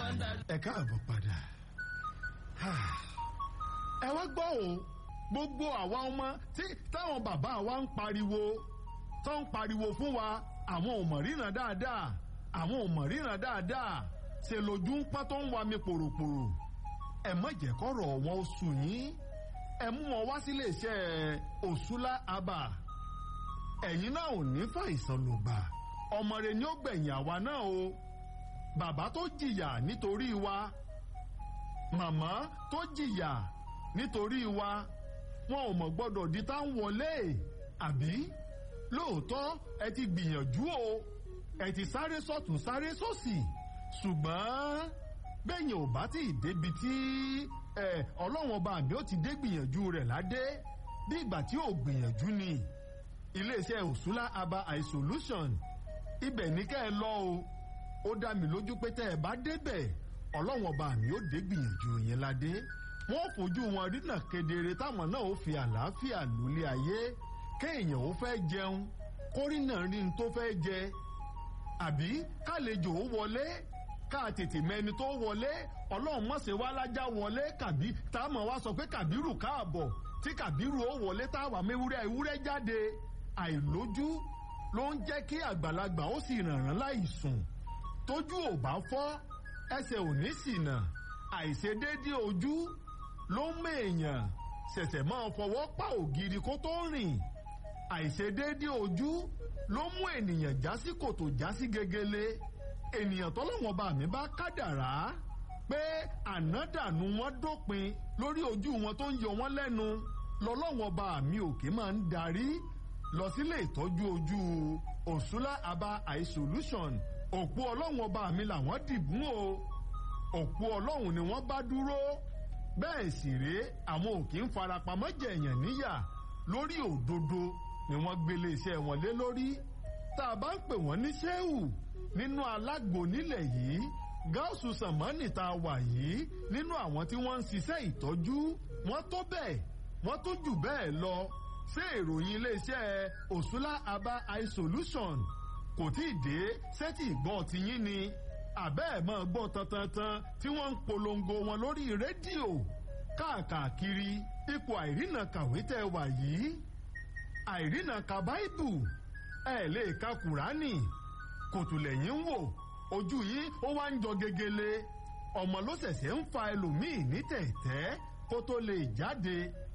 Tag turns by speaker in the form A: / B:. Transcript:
A: ẹ káàbọ̀ padà ẹ wá gbọ́ o gbogbo àwa ọmọ tí táwọn bàbá wa ń pariwo tó ń pariwo fún wa àwọn ò mọ̀ ríran dáadáa àwọn ò mọ̀ ríran dáadáa ṣe lójú ń pọ́n tó ń wa mi pòròpòrò ẹ má jẹ́ kọ́rọ̀ wọn ó sùn yín ẹ mú wọn wá sílé iṣẹ́ òṣùlá abà ẹ̀yin náà ò ní fàìsàn lògbà ọmọ rẹ ni ó gbẹ̀yìn àwa náà o bàbá tó jìyà nítorí wa màmá tó jìyà nítorí wa wọn ò mọ̀ gbọ́dọ̀ di tá ń wọlé àbí lóòótọ́ ẹ ti gbìyànjú o ẹ ti sáré sọ́tún sáré sósì ṣùgbọ́n bẹ́yìn ò bá tí ì débi tí ọlọ́wọ́n ọba mi ó ti dé gbìyànjú rẹ̀ ládé bí ìgbà tí ò gbìyànjú ni iléeṣẹ́ òṣùlá aba isolation ibẹ̀ ní kẹ́ ẹ lọ o ó dá mi lójú pé tẹ́ ẹ bá débẹ̀ ọlọ́wọ́n ọba mi ó dé gbìyànjú yẹn ládé wọ́n fojú wọn rínà kedere táwọn náà ó fi àlàáfíà lólé ayé kéèyàn ó fẹ́ jẹun kórìnà rí n tó fẹ́ jẹ àbí kálejò ó wọlé ká tètè mẹni tó wọlé ọlọ́run mọ̀sẹ̀ wá lájà wọlé kàbí táwọn wá sọ pé kàbírù káàbọ̀ tí kàbírù ó wọlé táwa mẹ́wúrẹ́ ewúrẹ́ jáde àìlójú ló ń jẹ́ kí àgbàlagbà ó sì rànràn láì sùn tójú ò bá fọ́ ẹsẹ̀ ò ní ṣìnà àìṣedéédé ojú ló ń mèèyàn ṣẹ̀ṣẹ̀ máa fọwọ́ pa ògiri kó tó rìn àìṣedéédé ojú ló mú ènìyàn já sí kòtò já sí gegele ènìyàn tọ́lọ́wọ́n bá mi bá kádàrá pé ànádànù wọn dópin lórí ojú wọn tó ń yọ wọn lẹ́nu lọ́lọ́wọ́n bá mi òkè máa ń darí lọ sílé ìtọ́jú ojú òṣùlá aba eye solution òpó ọlọ́wọ́n bá mi làwọn dìbùn o òpó ọlọ́run ni wọ́n bá dúró bẹ́ẹ̀ sì rèé àwọn òkè ń farapamọ́ jẹ̀yàn níyà lórí òdodo ni wọ́n gbélé iṣẹ́ wọn lé lórí tá a bá ń pè wọ́n ní ṣéwù nínú alágbo nílẹ̀ yìí gáàsù sàmánì tá a wà yìí nínú àwọn tí wọ́n ń ṣiṣẹ́ ìtọ́jú wọ́n tó bẹ́ẹ̀ wọ́n tó jù bẹ́ẹ̀ lọ ṣé ìròyìn iléeṣẹ́ òṣùlá aba eye solution kò tí ì dé sẹ́tì ìgbọ́n tiyín ni àbẹ́ ẹ̀ máa gbọ́ tantantan tí wọ́n ń polongo wọn lórí rédíò káàkiri ipò àìrìnà kàwé tẹ́ wà yìí àìrìnà ka báìbù ẹ̀ lè ka kùránì kòtùlẹ̀yìn ń wò ojú yìí ó wá ń jọ gegele ọmọ ló ṣẹ̀ṣẹ̀ ń fa ẹlòmíì ní tẹ̀tẹ́ kó tó lè jáde